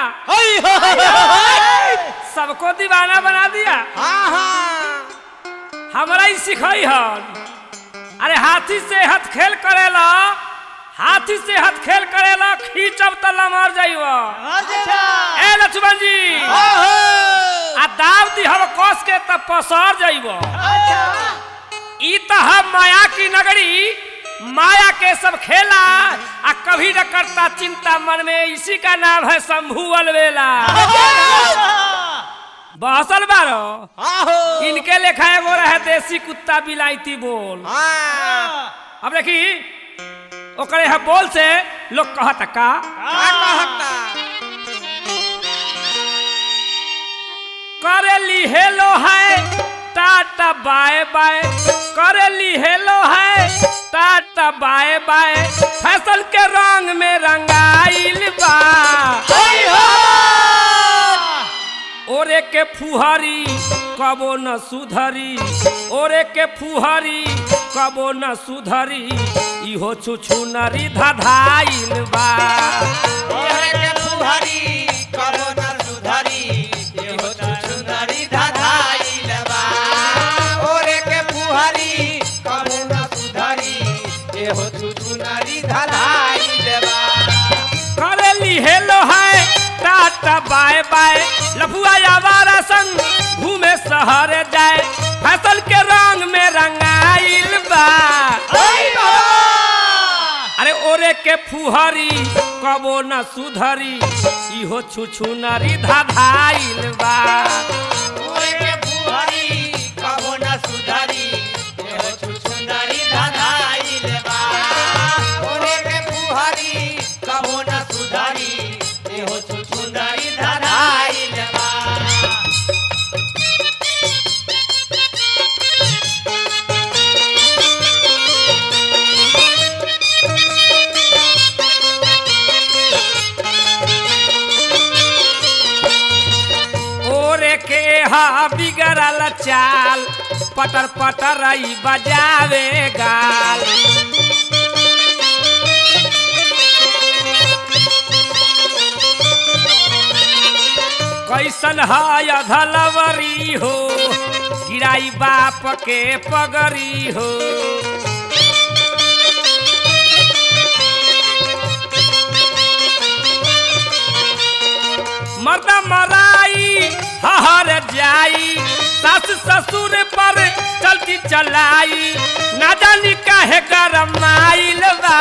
हई हो सबको दीवाना बना दिया हाँ हाँ हमरा ही सिखाई हन अरे हाथी से हथ खेल करेला हाथी से हथ खेल करेला खींचब त लमर जाइब अच्छा ए लक्ष्मण जी ओहो आ दाव दिहब कस के त पसर जाइब अच्छा ई त हम माया की नगरी माया के सब खेला आ कभी न करता चिंता मन में इसी का नाम है शंभू अलवेला बहसल बारो आहो इनके लेखा एगो रहे देसी कुत्ता बिलायती बोल हाँ अब देखी ओकरे है बोल से लोग कहत का का कहता करेली हेलो है टाटा बाय बाय करेली हेलो है टाटा बाय बाय फैशन के रंग में रंगाइल बा हई हो ओरे के फुहरी कबो न सुधरी ओरे के फुहरी कबो न सुधरी इहो छुछु नरी धधाइल बा ओरे के फुहरी कबो न सुधरी एहो सुंदरी धधाइल बा ओरे के फुहरी कबो न सुधरी एहो सुंदरी धधाइल बा करेली हेलो है टाटा बाय बाय लफुआ आवारा संग घूमे शहर जाए फसल के रंग में रंगाइल बा हई बाबा अरे ओरे के फुहरी कबो न सुधरी इहो छुछु नरी धाधाइल बा ओरे के फुहरी कबो न सुधरी एहो सुंदरी धधाइल बा ओरे के फुहरी कबो न सुधरी एहो सुंदरी धधाइल बा ओरे के हा बिगड़ल चाल पटर पटर ई बजावे गाल कैसन है अधलवरी हो गिराई बाप के पगरी हो मर्दा मराई हहर जाई सास ससुर पर चलती चलाई ना जानी काहे गरम आइल बा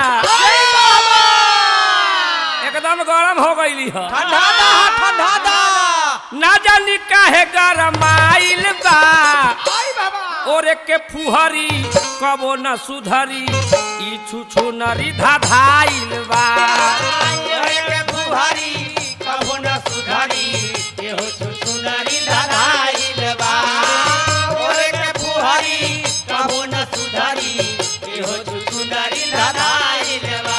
एकदम गरम हो गईली ह ठंडा दा ठंडा दा ना जानी काहे गरम आइल बा आई बाबा ओरे के फुहरी कबो न सुधरी ई छुछु नरी धाधाइल बा ओरे के फुहरी कबो न सुधरी एहो सुंदरी धधाइल बा ओरे के फुहरी कबो न सुधरी एहो सुंदरी धधाइल बा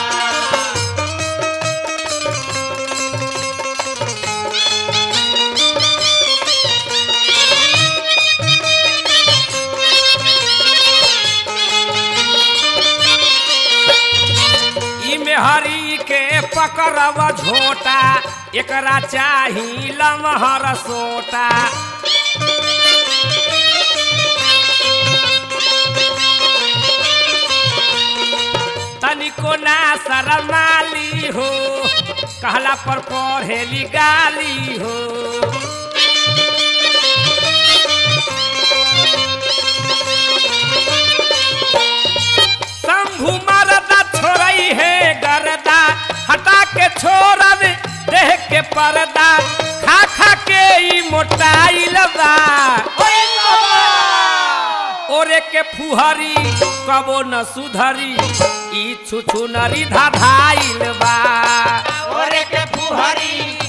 ई मेहरी के पकड़ब झोटा एकरा चाही लमहर सोटा तनिको ना शरमाली हो कहला पर पढ़ेली गाली हो शंभु मरदा छोड़ई है गरदा हटा के छोड़ब देह के पर्दा खा खा के ई मोटाइल बा ओए बाबा ओरे के फुहरी कबो न सुधरी ई छुछु नरी धाधाइल बा ओरे के फुहरी